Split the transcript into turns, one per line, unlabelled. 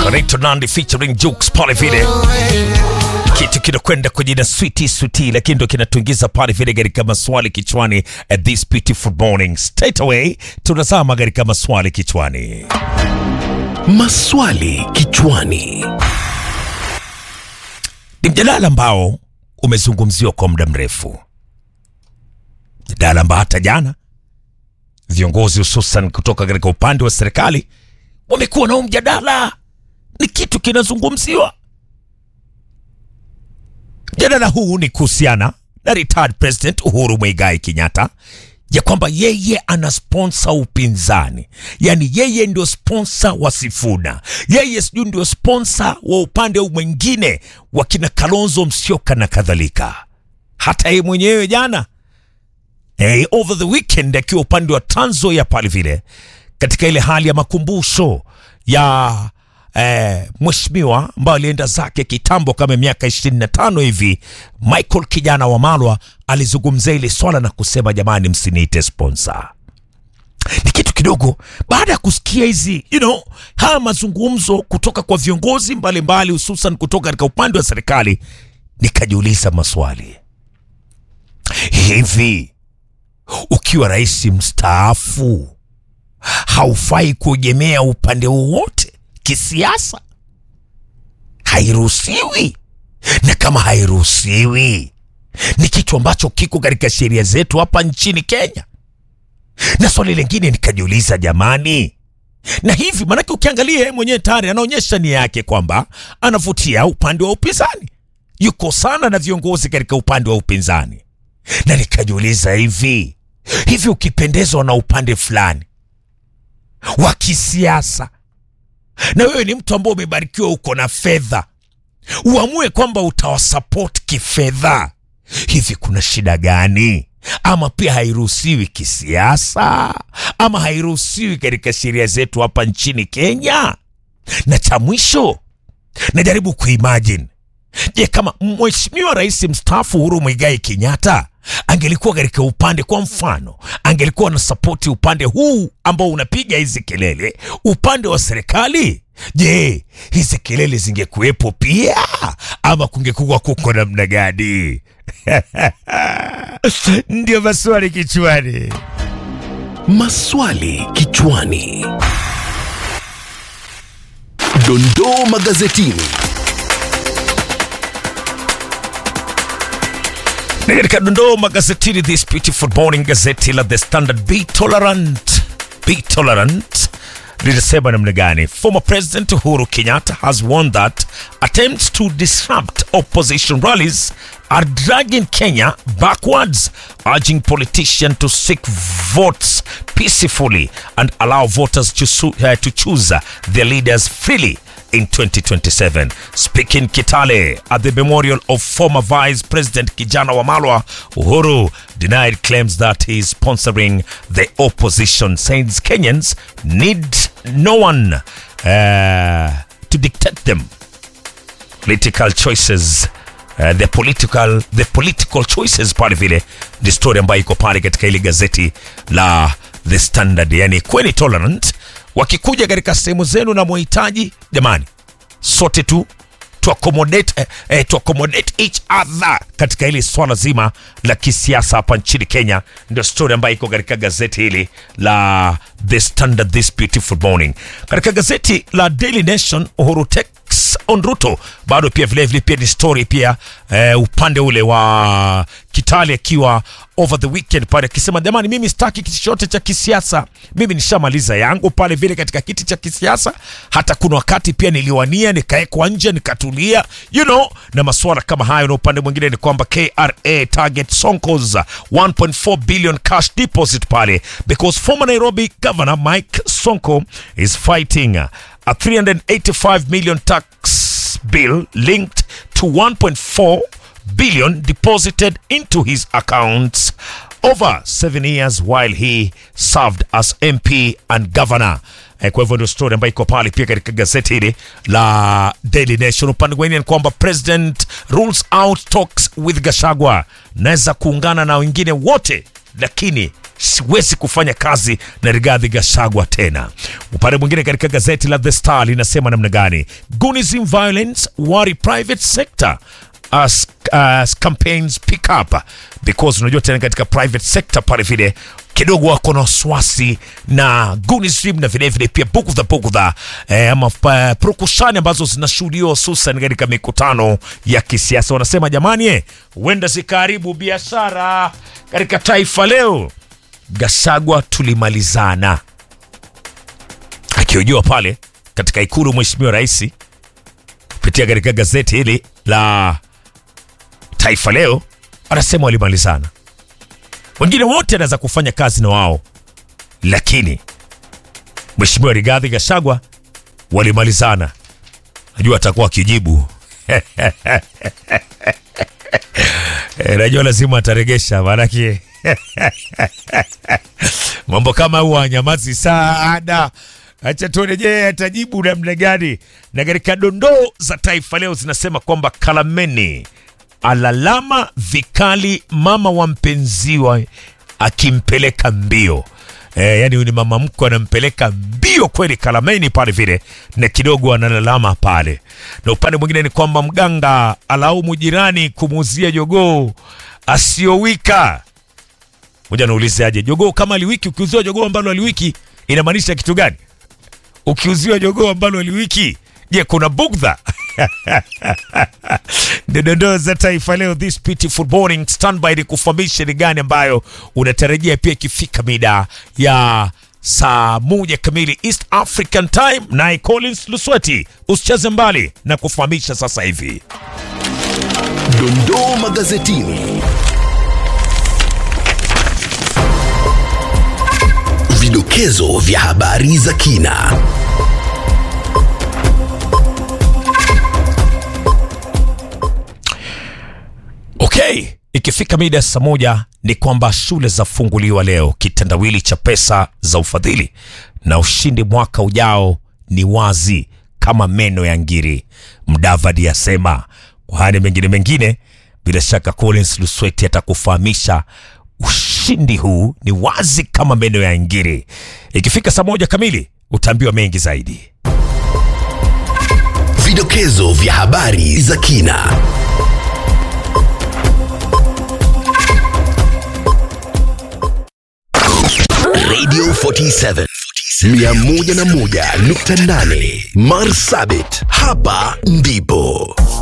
Correcto Nandi featuring Jukes pale vile kitu kinakwenda kwa jina switi switi, lakini ndo kinatuingiza pale vile katika maswali kichwani at this beautiful morning. Straight away tunazama katika maswali kichwani.
Maswali kichwani.
Ni mjadala ambao umezungumziwa kwa muda mrefu, mjadala ambao hata jana viongozi hususan kutoka katika upande wa serikali wamekuwa nao mjadala, ni kitu kinazungumziwa. Mjadala huu ni kuhusiana na retired president Uhuru Muigai Kenyatta ya kwamba yeye ana sponsor upinzani, yaani yeye ndio sponsor wa Sifuna, yeye sijui ndio sponsor wa upande huu mwingine wa kina Kalonzo Musyoka na kadhalika. Hata yeye mwenyewe jana eh, over the weekend akiwa upande wa Trans Nzoia pale vile katika ile hali ya makumbusho ya eh, mheshimiwa ambayo alienda zake kitambo kama miaka 25 hivi, Michael kijana wa Malwa alizungumzia ile swala na kusema jamani, msiniite sponsor. Ni kitu kidogo baada ya kusikia hizi you know, haya mazungumzo kutoka kwa viongozi mbalimbali hususan kutoka katika upande wa serikali, nikajiuliza maswali hivi, ukiwa rais mstaafu haufai kuegemea upande wowote kisiasa? Hairuhusiwi. Na kama hairuhusiwi, ni kitu ambacho kiko katika sheria zetu hapa nchini Kenya. Na swali lingine nikajiuliza, jamani, na hivi maanake, ukiangalia yeye mwenyewe tayari anaonyesha nia yake kwamba anavutia upande wa upinzani, yuko sana na viongozi katika upande wa upinzani, na nikajiuliza hivi hivi, ukipendezwa na upande fulani wa kisiasa na wewe ni mtu ambao umebarikiwa, uko na fedha, uamue kwamba utawasupport kifedha, hivi kuna shida gani? Ama pia hairuhusiwi kisiasa, ama hairuhusiwi katika sheria zetu hapa nchini Kenya? Na cha mwisho, najaribu kuimagine, je, kama mheshimiwa rais mstaafu Uhuru Muigai Kenyatta angelikuwa katika upande, kwa mfano, angelikuwa na sapoti upande huu ambao unapiga hizi kelele, upande wa serikali, je, hizi kelele zingekuwepo pia ama kungekuwa kuko namna gani? Ndio maswali kichwani.
Maswali kichwani. Dondoo magazetini.
Na katika dondoo magazetini this beautiful morning, gazeti la The Standard, be tolerant, be tolerant linasema namna gani? Former President Uhuru Kenyatta has warned that attempts to disrupt opposition rallies are dragging Kenya backwards, urging politicians to seek votes peacefully and allow voters to, su- uh, to choose their leaders freely in 2027. Speaking Kitale at the memorial of former Vice President Kijana Wamalwa, Uhuru denied claims that he is sponsoring the opposition, saying Kenyans need no one uh, to dictate them political choices uh, the political the political choices pale vile ni story ambayo iko pale katika ile gazeti la The Standard. Yani kweni tolerant, wakikuja katika sehemu zenu na muhitaji, jamani, sote tu to accommodate, eh, eh, to accommodate each other katika hili swala zima la kisiasa hapa nchini Kenya. Ndio story ambayo iko katika gazeti hili la The Standard this beautiful morning. Katika gazeti la Daily Nation, Uhuru takes on Ruto bado pia vile vile pia ni story pia eh, upande ule wa Kitale akiwa over the weekend pale akisema jamani, mimi sitaki kiti chochote cha kisiasa, mimi nishamaliza yangu pale vile katika kiti cha kisiasa. Hata kuna wakati pia niliwania nikaekwa nje nikatulia, you know, na masuala kama hayo. Na upande mwingine ni kwamba KRA target Sonko's 1.4 billion cash deposit pale because former Nairobi governor Mike Sonko is fighting a 385 million tax bill linked to 1.4 billion deposited into his accounts over seven years while he served as MP and governor. Eh, kwa hivyo ndio story ambayo iko pale pia katika gazeti hili la Daily Nation. Upande mwingine ni kwamba president rules out talks with Gashagwa, naweza kuungana na wengine wote, lakini siwezi kufanya kazi na Rigathi Gachagua tena. Upande mwingine katika gazeti la The Star linasema namna gani? Gunism violence worry private sector as, as campaigns pick up because unajua tena katika private sector pale vile kidogo wako na wasiwasi na gunism na vilevile pia bugudha bugudha eh, ama uh, prokushani ambazo zinashuhudiwa hususan katika mikutano ya kisiasa. Wanasema jamani, eh, huenda zikaharibu biashara katika taifa leo. Gachagua tulimalizana, akihojiwa pale katika ikulu mheshimiwa rais kupitia katika gazeti hili la Taifa Leo, anasema walimalizana. Wengine wote anaweza kufanya kazi na wao, lakini mheshimiwa Rigathi Gachagua walimalizana. Najua atakuwa akijibu E, najua lazima ataregesha maanake mambo kama huwa anyamazi sana. Acha tuone, je, atajibu namna gani? Na katika dondoo za Taifa Leo zinasema kwamba Kalameni alalama vikali mama wa mpenziwa akimpeleka mbio. E, yani huyu ni mama mkwe anampeleka mbio kweli Kalameni pale vile, na kidogo analalama pale. Na upande mwingine ni kwamba mganga alaumu jirani kumuuzia jogoo asiyowika. Moja naulize aje, jogoo kama aliwiki, ukiuziwa jogoo ambalo aliwiki inamaanisha kitu gani? Ukiuziwa jogoo ambalo aliwiki, je, kuna bugdha? Ndio dondoo za Taifa Leo this beautiful morning. Standby ni kufahamisha ni gani ambayo unatarajia pia ikifika mida ya saa moja kamili East African Time, naye Collins Lusweti usicheze mbali na kufahamisha sasa hivi.
Dondoo magazetini. Vidokezo vya habari za kina.
Okay, ikifika mida ya saa moja ni kwamba shule zafunguliwa leo, kitendawili cha pesa za ufadhili na ushindi mwaka ujao ni wazi kama meno ya ngiri, Mdavadi asema. Kwa haya mengine mengine, bila shaka Collins Lusweti atakufahamisha ushindi huu ni wazi kama meno ya ngiri. Ikifika saa moja kamili utaambiwa mengi zaidi.
Vidokezo vya habari za kina. Radio 47 101.8 Marsabit, hapa ndipo